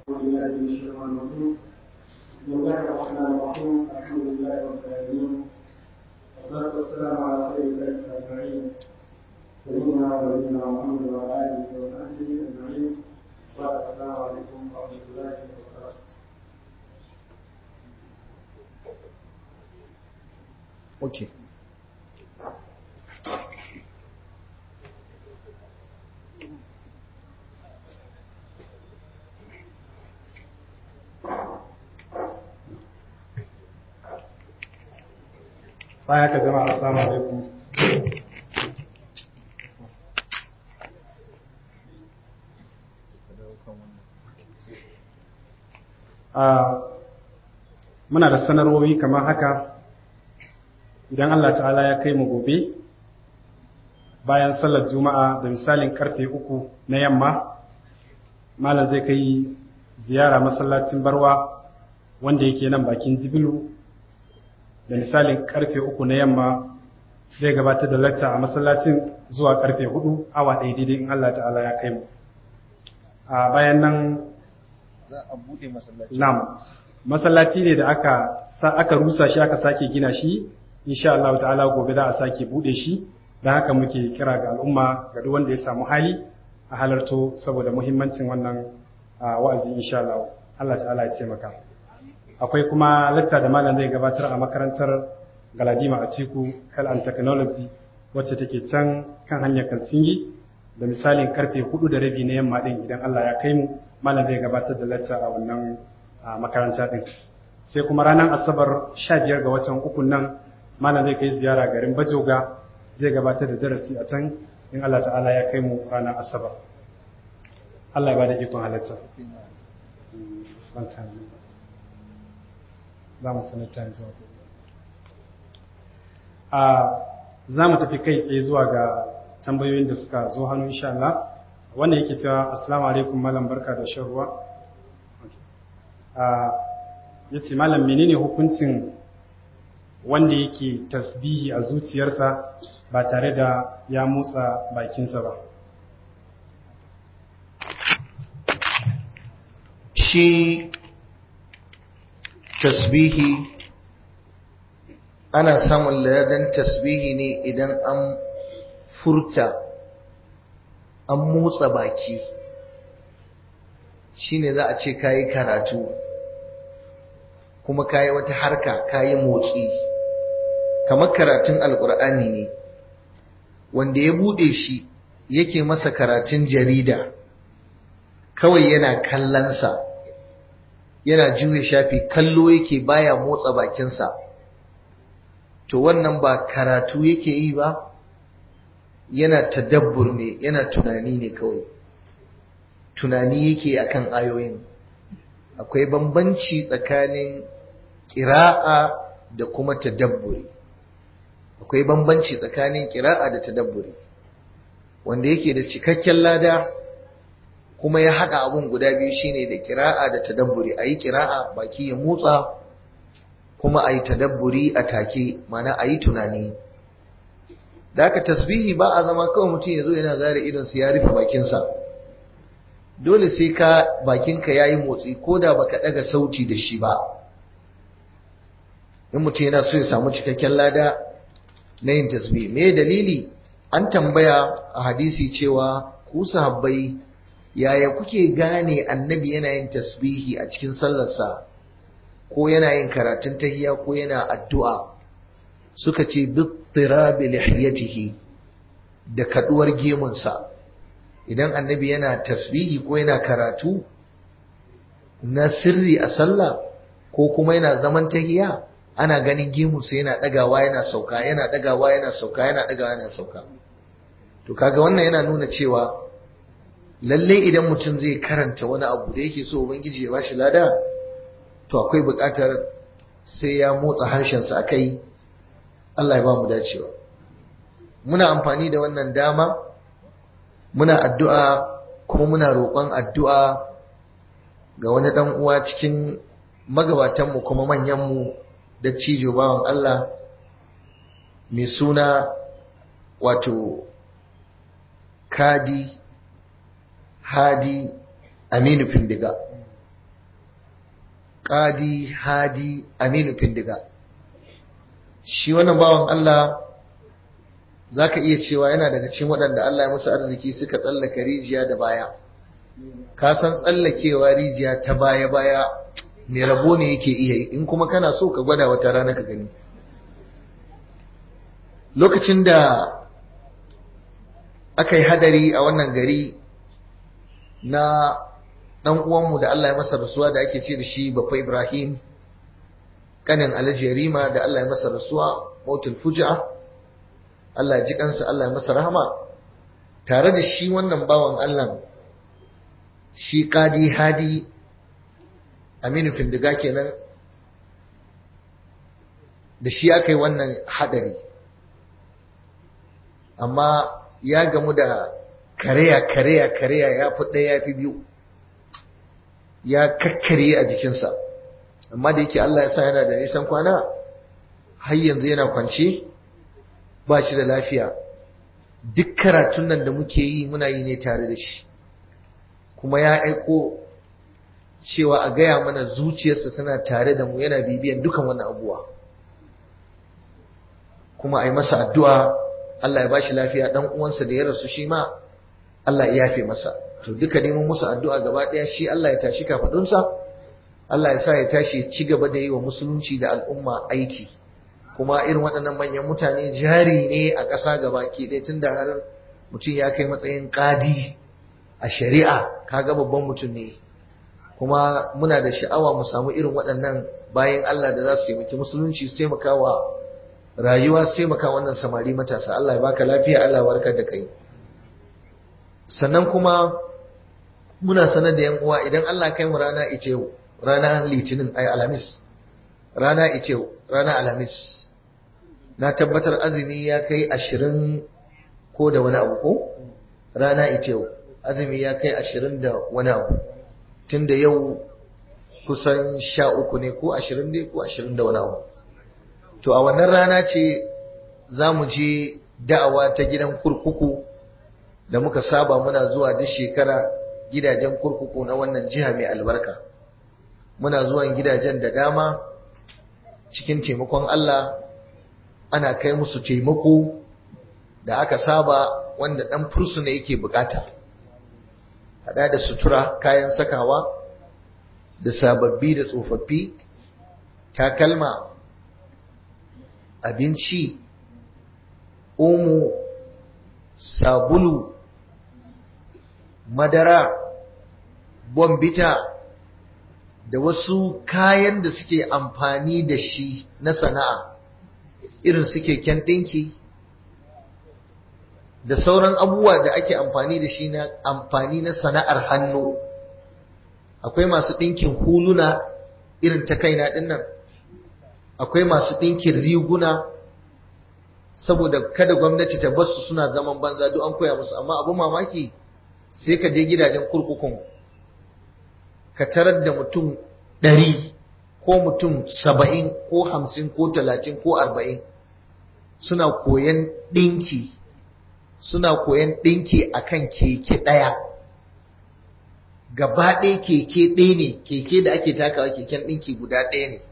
بالله من الشيطان الرجيم بسم الله الرحمن الرحيم الحمد لله رب العالمين والصلاة والسلام على خير الخلق أجمعين سيدنا ونبينا محمد وعلى آله وصحبه أجمعين والسلام عليكم ورحمة الله وبركاته Okay. baya ka jama'a assalamu alaikum muna da sanarwowi kamar haka idan Allah ta'ala ya kai mu gobe bayan sallar juma'a da misalin karfe uku na yamma malam zai kai ziyara masallacin barwa wanda yake nan bakin jibilu da misalin karfe uku na yamma zai gabatar da lacca a masallacin zuwa karfe hudu awa ɗaya daidai in Allah ta'ala ya kai mu a bayan nan Za a buɗe masallaci. nam masallaci ne da aka sa aka rusa shi aka sake gina shi insha Allah ta'ala gobe za a sake bude shi dan haka muke kira ga al'umma ga duk wanda ya samu hali a halarto saboda muhimmancin wannan ah, wa'azi insha Allah Allah ta'ala ya taimaka akwai kuma lacca da malam zai gabatar a makarantar Galadima a Ciku Health and Technology wacce take can kan hanyar Kalsingi da misalin karfe hudu da rabi na yamma din idan Allah ya kai mu malam zai gabatar da lacca a wannan ah, makaranta din sai kuma ranar asabar 15 ga watan uku nan malam zai kai ziyara garin Bajoga zai gabatar da darasi a can in Allah ta'ala ya kai mu ranar asabar Allah ya bada ikon halatta za mu sanar ta yanzu a za mu tafi kai tsaye zuwa ga tambayoyin da suka zo hannu insha Allah wanda yake cewa assalamu alaikum malam barka da shan ruwa ya ce malam menene hukuncin wanda yake tasbihi a zuciyarsa ba tare da ya motsa bakinsa ba Shi tasbihi ana samun ladan tasbihi ne idan an furta an motsa baki shine za a ce kayi karatu kuma kayi wata harka kayi motsi kamar karatun alkur'ani ne wanda ya bude shi yake masa karatun jarida kawai yana kallonsa yana juya shafi kallo yake baya motsa bakinsa to wannan ba karatu yake yi ba yana tadabbur ne yana tunani ne kawai tunani yake akan ayoyin akwai bambanci tsakanin ƙira'a da kuma tadabburi akwai bambanci tsakanin ƙira'a da tadabburi wanda yake da cikakken lada kuma ya haɗa abun guda biyu shine da ƙira'a da tadabburi a yi ƙira'a baki ya motsa kuma a yi tadabburi a take mana a yi tunani da aka tasbihi ba a zama kawai mutum ya zo yana zare idonsa ya rufe bakinsa dole sai ka bakinka ya yi motsi ko da baka ɗaga sauti da shi ba in mutum yana so ya samu cikakken lada na yin tasbihi me dalili an tambaya a hadisi cewa ku sahabbai yaya kuke gane annabi yana yin tasbihi a cikin sallarsa ko yana yin karatun tahiyya ko yana addu'a suka ce bittirabi lihiyatihi da kaduwar gemunsa idan annabi yana tasbihi ko yana karatu na sirri a sallah ko kuma yana zaman tahiyya ana ganin gemunsa yana dagawa yana sauka yana dagawa yana sauka yana dagawa yana sauka to kaga wannan yana nuna cewa lalle idan mutum zai karanta wani abu da yake so ubangiji ya bashi lada to akwai buƙatar sai ya motsa harshensa akai Allah ya ba mu dacewa muna amfani da wannan dama muna addu'a kuma muna roƙon addu'a ga wani ɗan uwa cikin magabatanmu kuma manyanmu da cijo bawan Allah mai suna wato kadi hadi aminu findiga ƙadi hadi aminu findiga shi wannan bawan Allah za ka iya cewa yana daga cikin waɗanda Allah ya musu arziki suka tsallaka rijiya da baya ka san tsallakewa rijiya ta baya-baya mai rabo ne yake iya yi in kuma kana so ka gwada wata rana ka gani lokacin da aka yi hadari a wannan gari na ɗan uwanmu da Allah ya masa rasuwa da ake ce da shi Baffa Ibrahim kanin Alhaji Yarima da Allah ya masa rasuwa mautul fuja Allah ya ji kansa Allah ya masa rahama tare da shi wannan bawan Allah shi Qadi Hadi Aminu Findiga kenan da shi aka yi wannan hadari amma ya gamu da kareya kareya kareya ya fi ɗaya ya fi biyu ya kakkare a jikinsa amma da yake Allah ya sa yana da nisan kwana har yanzu yana kwance ba shi da lafiya duk karatun nan da muke yi muna yi ne tare da shi kuma ya aiko cewa a gaya mana zuciyarsa tana tare da mu yana bibiyan dukan wannan abuwa kuma a yi masa addu'a Allah ya bashi lafiya dan uwansa da ya rasu shi ma Allah ya yafe masa to duka neman musu addu'a gaba ɗaya shi Allah ya tashi kafadunsa Allah ya sa ya tashi ci gaba da yi wa musulunci da al'umma aiki kuma irin waɗannan manyan mutane jari ne a ƙasa gaba ke ɗaya tun da har mutum ya kai matsayin ƙadi a shari'a kaga babban mutum ne kuma muna da sha'awa mu samu irin waɗannan bayan Allah da za su taimaki musulunci su taimaka wa rayuwa su taimaka wannan samari matasa Allah ya baka lafiya Allah ya warkar da kai sannan kuma muna sanar da yan uwa idan Allah kai mu rana ita yau rana litinin ay alhamis rana ita yau rana alhamis na tabbatar azumi ya kai ashirin ko da wani abu ko rana ita yau azumi ya kai ashirin da wani abu tun da yau kusan sha uku ne ko ashirin ne ko ashirin da wani abu to a wannan rana ce za mu je da'awa ta gidan kurkuku da muka saba muna zuwa duk shekara gidajen kurkuku na wannan jiha mai albarka muna zuwan gidajen da dama cikin taimakon Allah ana kai musu taimako da aka saba wanda ɗan fursuna yake bukata hada da sutura kayan sakawa da sababbi da tsofaffi takalma abinci omo sabulu madara bombita da wasu kayan da suke amfani da shi na sana'a irin su keken ɗinki da sauran abubuwa da ake amfani da shi na amfani na sana'ar hannu akwai masu ɗinkin huluna irin ta kaina ɗin nan akwai masu ɗinkin riguna saboda kada gwamnati ta basu suna zaman banza duk an koya musu amma abin mamaki sai ka je gidajen kurkukun ka tarar da mutum ɗari ko mutum saba'in ko hamsin ko talatin ko arba'in suna koyan ɗinki suna koyan ɗinki akan keke ɗaya gaba ɗaya keke ɗaya ne keke da ake takawa keken ɗinki guda ɗaya ne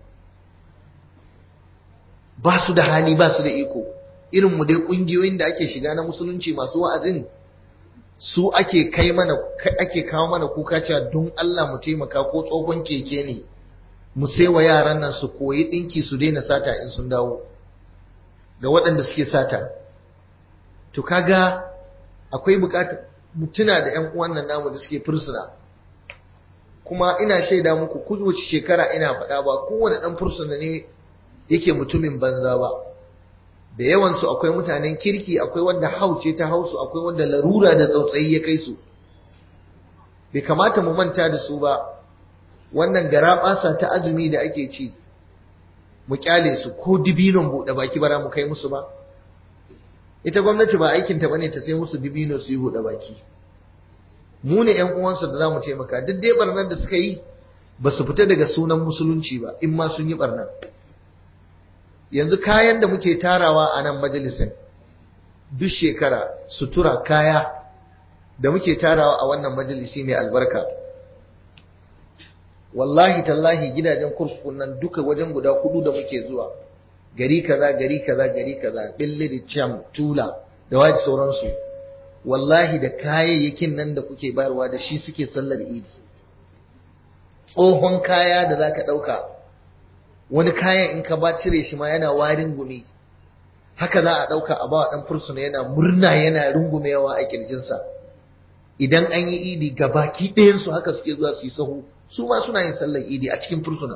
ba su da hali ba su da iko irin mu dai ƙungiyoyin da ake shiga na musulunci masu wa'azin su ake kai mana ake kawo mana kuka cewa don Allah mu taimaka ko tsohon keke ne mu sai wa yaran nan su koyi ɗinki su daina sata in sun dawo da waɗanda suke sata to kaga akwai bukatar mutuna da ƴan uwan nan namu da suke fursuna kuma ina shaida muku kowace shekara ina faɗa ba kowane ɗan fursuna ne yake mutumin banza ba da yawansu akwai mutanen kirki akwai wanda hauce ta hausu akwai wanda larura da tsautsayi ya kai su bai kamata mu manta da su ba wannan gara ɓasa ta azumi da ake ci mu kyale su ko dibinon buɗe baki bara mu kai musu ba ita gwamnati ba aikinta bane ta sai musu dibino su yi buɗe baki mu ne ƴan uwansu da za mu taimaka duk dai barnar da suka yi ba su fita daga sunan musulunci ba in ma sun yi barnar yanzu kayan da muke tarawa a nan majalisin duk shekara sutura kaya da muke tarawa a wannan majalisi mai albarka wallahi tallahi gidajen kurkukun nan duka wajen guda hudu da muke zuwa gari kaza gari kaza gari kaza billiri cham tula da waje sauransu wallahi da kayayyakin nan da kuke bayarwa da shi suke sallar idi tsohon kaya da zaka dauka wani kayan in ka ba cire shi ma yana warin gumi haka za a dauka a bawa dan fursuna yana murna yana rungumewa a kirjinsa idan an yi idi gabaki ɗayan su haka suke zuwa su yi sahu su ma suna yin sallar idi a cikin fursuna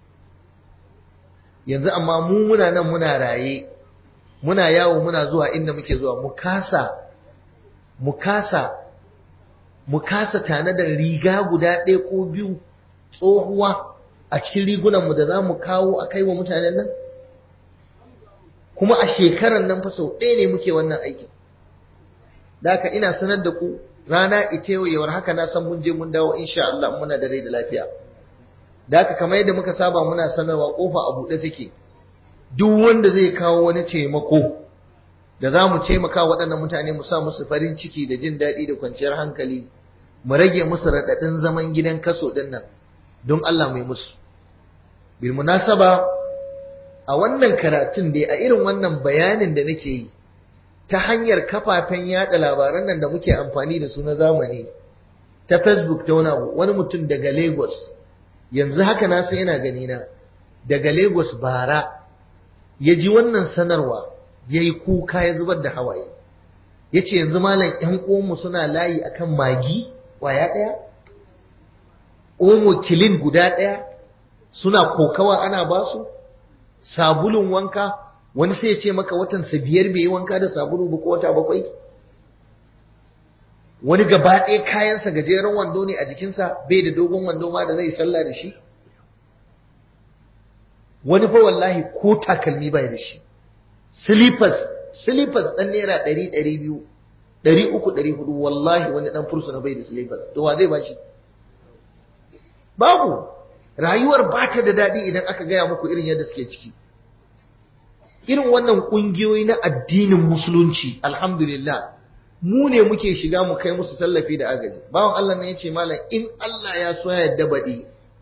yanzu amma mu muna nan muna raye muna yawo muna zuwa inda muke zuwa mu kasa mu kasa mu kasa tana da riga guda ɗaya ko biyu tsohuwa a cikin rigunanmu da za mu kawo a kai wa mutanen nan kuma a shekaran nan fa sau ɗaya ne muke wannan aikin da haka ina sanar da ku rana ita yawar haka na san mun je mun dawo insha Allah muna da rai da lafiya da haka kamar yadda muka saba muna sanarwa kofa a buɗe take duk wanda zai kawo wani taimako da za mu taimaka waɗannan mutane mu sa musu farin ciki da jin daɗi da kwanciyar hankali mu rage musu raɗaɗin zaman gidan kaso ɗin nan don Allah mai musu bil munasaba a wannan karatun dai a irin wannan bayanin da nake yi ta hanyar kafafen yada labaran nan da muke amfani da su na zamani ta facebook ta wani abu wani mutum daga lagos yanzu haka na san yana gani na daga lagos bara ya ji wannan sanarwa ya yi kuka ya zubar da hawaye ya ce yanzu malam yan uwanmu suna layi akan magi waya ɗaya omo kilin guda ɗaya suna kokawa ana basu sabulun wanka wani sai ya ce maka watansa biyar bai yi wanka da sabulu ba ko wata bakwai wani gaba ɗaya kayansa gajeren wando ne a jikinsa bai da dogon wando ma da zai sallah da shi wani fa wallahi ko takalmi bai da shi slippers slippers ɗan naira ɗari ɗari biyu ɗari uku ɗari hudu wallahi wani ɗan fursuna bai da slippers to wa zai ba shi babu rayuwar ba ta da daɗi idan aka gaya muku irin yadda suke ciki irin wannan ƙungiyoyi na addinin musulunci alhamdulillah mu ne muke shiga mu kai musu tallafi da agaji bawan Allah ne ya ce malam in Allah ya so ya yadda baɗi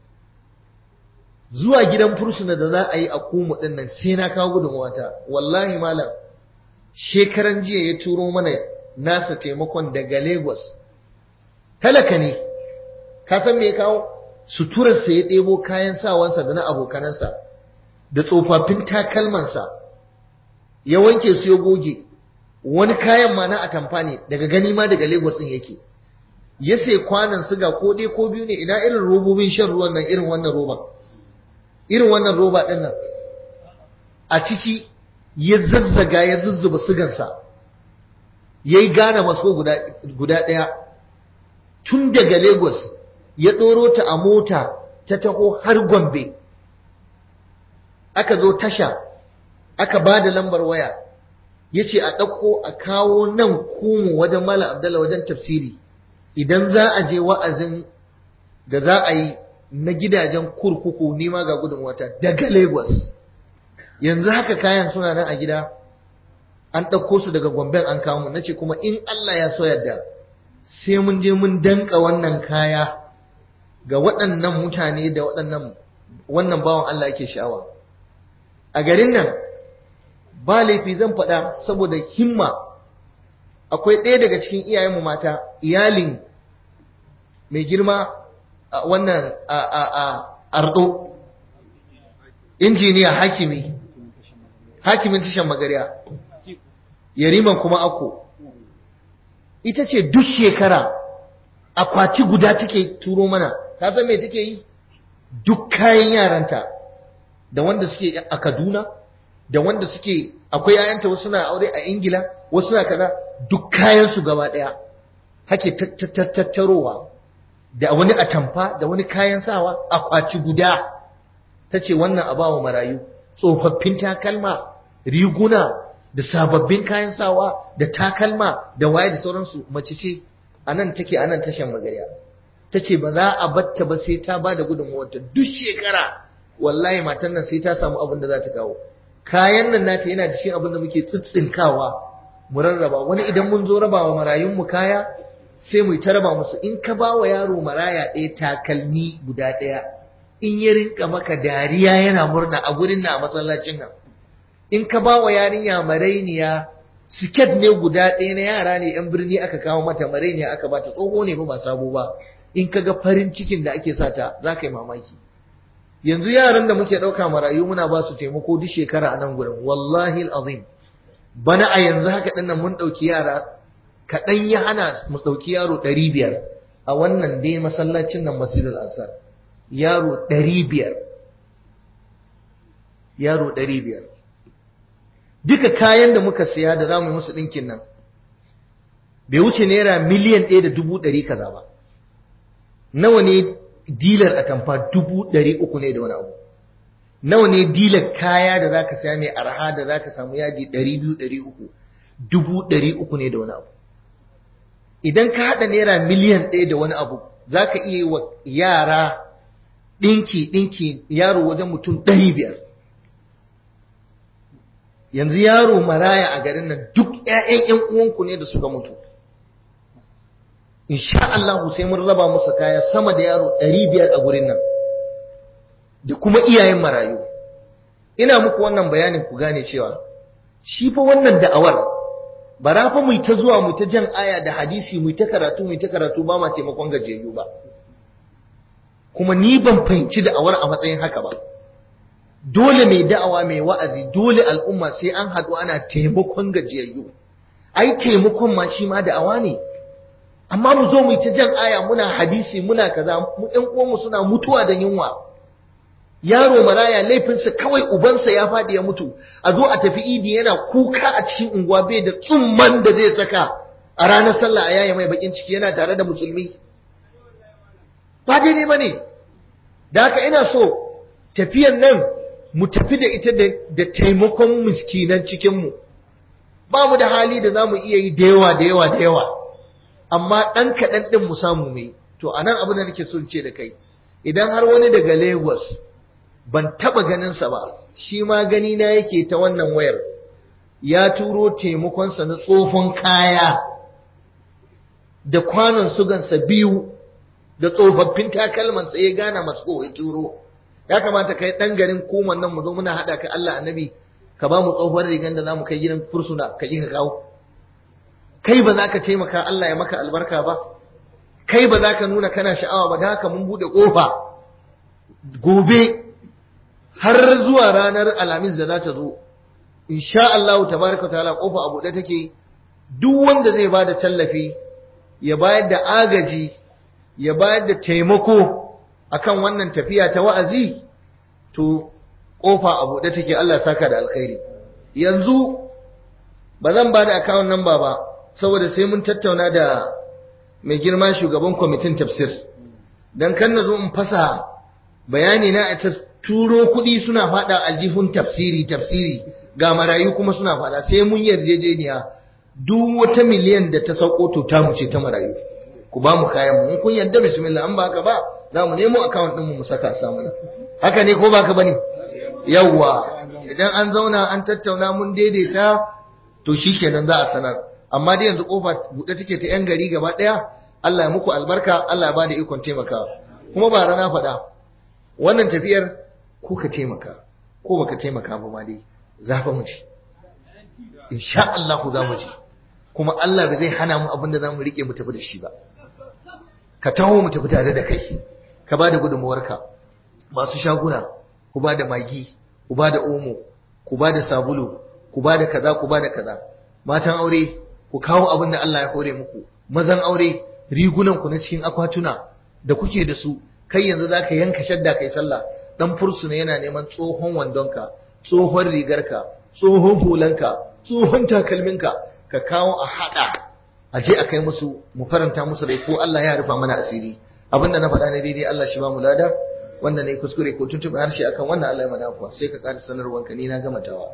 zuwa gidan fursuna da za a yi a kumu ɗin nan sai na kawo gudunwata wallahi malam shekaran jiya ya turo mana nasa taimakon daga Lagos talaka ne ka san me ya kawo suturarsa ya ɗebo kayan sawansa da na abokanansa da tsofaffin takalmansa ya wanke su ya goge wani kayan ma na atamfa ne daga gani ma daga Lagos ɗin yake ya sai kwanan siga ko ɗaya ko biyu ne ina irin robobin shan ruwan nan irin wannan roban irin wannan roba ɗin nan a ciki ya zazzaga ya zuzzuba sigansa ya yi gane maso guda ɗaya tun daga Lagos ya ɗoro ta a mota ta taho har Gombe aka zo tasha aka ba da lambar waya ya ce a ɗauko a kawo nan kumu wajen Malam Abdallah wajen tafsiri idan za a je wa'azin da za a yi na gidajen kurkuku nima ga gudun wata daga Lagos yanzu haka kayan suna nan a gida an ɗauko su daga Gombe an kawo mu nace kuma in Allah ya so yadda sai mun je mun danka wannan kaya ga waɗannan mutane da waɗannan wannan bawan Allah yake sha'awa a garin nan ba laifi zan faɗa saboda himma akwai ɗaya daga cikin iyayenmu mata iyalin mai girma a wannan a a a ardo injiniya hakimi hakimin tashan magariya yariman kuma ako ita ce duk shekara akwati guda take turo mana ka san me take yi duk kayan yaranta da wanda suke a Kaduna da wanda suke akwai yayanta wasu na aure a Ingila wasu na kaza duk kayan su gaba daya hake tattarowa da wani atamfa da wani kayan sawa akwati guda tace wannan abawa marayu tsofaffin takalma riguna da sababbin kayan sawa da takalma da waye da sauransu mace ce anan take anan tashan magariya tace ba za a batta ba sai ta bada gudunmuwarta duk shekara wallahi matan nan sai ta samu abin da za ta kawo kayan nan nata yana da shi abin da muke tsitsinkawa mu rarraba wani idan mun zo rabawa marayun mu kaya sai mu ta raba musu in ka ba wa yaro maraya ɗaya takalmi guda ɗaya in ya rinka maka dariya yana murna a gurin na a masallacin nan in ka ba wa yarinya marainiya siket ne guda ɗaya na yara ne yan birni aka kawo mata marainiya aka bata tsoho ne ba sabo ba in ka ga farin cikin da ake sata za ka yi mamaki yanzu yaran da muke ɗauka marayu muna ba su taimako duk shekara a nan gurin wallahi azim bana a yanzu haka ɗin nan mun ɗauki yara kaɗan ya hana mu ɗauki yaro ɗari biyar a wannan dai masallacin nan masjidul ansar yaro ɗari biyar yaro ɗari biyar duka kayan da muka siya da za mu yi musu ɗinkin nan bai wuce naira miliyan ɗaya da dubu ɗari kaza ba nawa ne dilar atamfa dubu ɗari uku ne da wani abu nawa ne dilar kaya da za ka siya mai arha da za ka samu yaji ɗari biyu ɗari uku dubu ɗari uku ne da wani abu idan ka haɗa naira miliyan ɗaya da wani abu za ka iya yi wa yara ɗinki ɗinki yaro wajen mutum ɗari biyar yanzu yaro maraya a garin nan duk ‘ya'yan ‘yan uwanku ne da suka mutu insha Allah sai mun raba musu kaya sama da yaro ɗari biyar a gurin nan da kuma iyayen marayu ina muku wannan bayanin ku gane cewa shi fa wannan da'awar bara fa mu ta zuwa mu ta jan aya da hadisi mu ta karatu mu ta karatu ba ma taimakon gajiyayyu ba kuma ni ban fahimci da'awar a matsayin haka ba dole mai da'awa mai wa'azi dole al'umma sai an haɗu ana taimakon gajiyayyu ai taimakon ma shi ma da'awa ne amma mu zo mu ta jan aya muna hadisi muna kaza mu ɗan uwanmu suna mutuwa da yunwa yaro maraya laifinsa kawai ubansa ya faɗi ya mutu a zo a tafi idi yana kuka a cikin unguwa bai da tsumman da zai saka a ranar sallah a yaya mai bakin ciki yana tare da musulmi ba daidai ba ne da haka ina so tafiyan nan mu tafi da ita da taimakon miskinan cikinmu ba mu da hali da za mu iya yi da yawa da yawa da yawa amma ɗan kaɗan ɗin mu samu mai to a nan abin da nake so ce da kai idan har wani daga lagos ban taɓa ganinsa ba shi ma gani na yake ta wannan wayar ya turo taimakonsa na tsofon kaya da kwanon sugansa biyu da tsofaffin takalmansa ya gana masu ya turo ya kamata kai ɗan garin koman nan mu zo muna haɗa ka Allah annabi ka ba mu tsohuwar rigan da za mu kai gidan fursuna ka ji ka kawo kai ba za ka taimaka Allah ya maka albarka ba kai ba za ka nuna kana sha'awa ba da haka mun buɗe ƙofa gobe har zuwa ranar alhamis da za ta zo insha Allah tabaraka ta'ala ƙofa a buɗe take duk wanda zai ba da tallafi ya bayar da agaji ya bayar da taimako akan wannan tafiya ta wa'azi to kofa a buɗe take Allah saka da alkhairi yanzu ba zan ba da account number ba saboda sai mun tattauna da mai girma shugaban kwamitin tafsir dan kan na zo in fasa bayani na a turo kuɗi suna faɗa aljihun tafsiri tafsiri ga marayu kuma suna faɗa sai mun yarjejeniya duk wata miliyan da ta sauko to ta mu ce ta marayu ku ba mu kayan mu kun yarda bismillah an ba haka ba za mu nemo account ɗin mu mu saka sa mana haka ne ko baka bane yawwa idan an zauna an tattauna mun daidaita to shikenan za a sanar amma dai yanzu kofa buɗe take ta yan gari gaba ɗaya Allah ya muku albarka Allah ya bada ikon taimaka kuma ba rana faɗa wannan tafiyar ko ka taimaka ko baka taimaka ba ma dai za fa mu ci insha Allah ku za mu ci kuma Allah ba zai hana mu abin da za mu rike mu tafi da shi ba ka taho mu tafi tare da kai ka ba da gudunmuwarka masu shaguna ku ba da magi ku ba da omo ku ba da sabulu ku ba da kaza ku ba da kaza matan aure ku kawo abin da Allah ya hore muku mazan aure rigunan ku na cikin akwatuna da kuke da su kai yanzu zaka yanka shadda kai sallah dan fursuna yana neman tsohon wandonka tsohon rigarka tsohon hulanka tsohon takalminka ka kawo a hada a je a kai musu mu faranta musu rai ko Allah ya rufa mana asiri abinda na faɗa ne daidai Allah shi ba mu lada wanda ne kuskure ko tuntuɓe harshe akan wannan Allah ya mana kuwa sai ka ƙara sanarwanka ni na gama tawa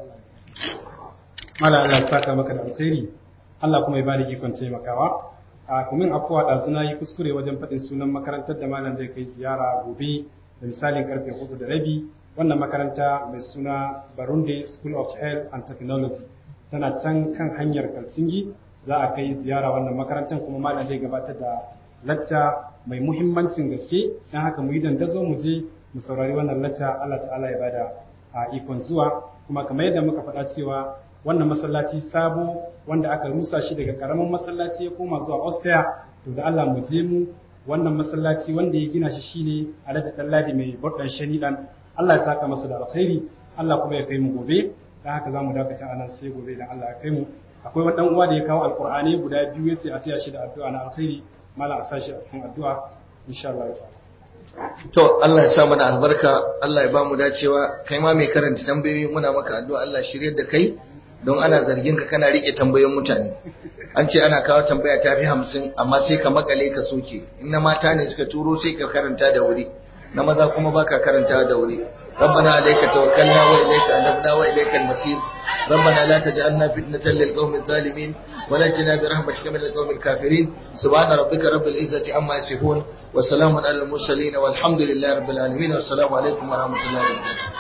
Mala Allah ya saka maka da alkhairi Allah kuma ya bani ikon taimakawa a kumin afuwa da suna yi kuskure wajen faɗin sunan makarantar da malam zai kai ziyara gobe da misalin karfe hudu da rabi wannan makaranta mai suna Barunde School of Health and Technology tana can kan hanyar Kalsingi za a kai ziyara wannan makarantar kuma malam zai gabatar da lacca mai muhimmancin gaske don haka mu yi dandazo mu je mu saurari wannan lacca Allah ta'ala ya bada a ikon zuwa kuma kamar yadda muka faɗa cewa wannan masallaci sabo wanda aka rusa shi daga karamin masallaci ya koma zuwa Austria to da Allah mu je mu wannan masallaci wanda ya gina shi shine Alhaji Dalladi mai burdan shanidan Allah ya saka masa da alkhairi Allah kuma ya kai mu gobe dan haka zamu dakata anan sai gobe dan Allah ya kai mu akwai wani dan uwa da ya kawo alqur'ani guda biyu yace a taya shi da addu'a na alkhairi mala a sashi a cikin addu'a insha Allah ta'ala To Allah ya sa mana albarka, Allah ya ba mu dacewa, kai ma mai karanta tambayoyi muna maka addu'a Allah shiryar da kai don ana zargin ka kana rike tambayoyin mutane. An ce ana kawo tambaya ta fi hamsin amma sai ka makale ka soke, in na mata ne suka turo sai ka karanta da wuri, na maza kuma baka karanta da wuri. ربنا عليك توكلنا وإليك أنبنا وإليك المصير ربنا لا تجعلنا فتنة للقوم الظالمين ونجنا برحمتك من القوم الكافرين سبحان ربك رب العزة عما يصفون وسلام على المرسلين والحمد لله رب العالمين والسلام عليكم ورحمة الله وبركاته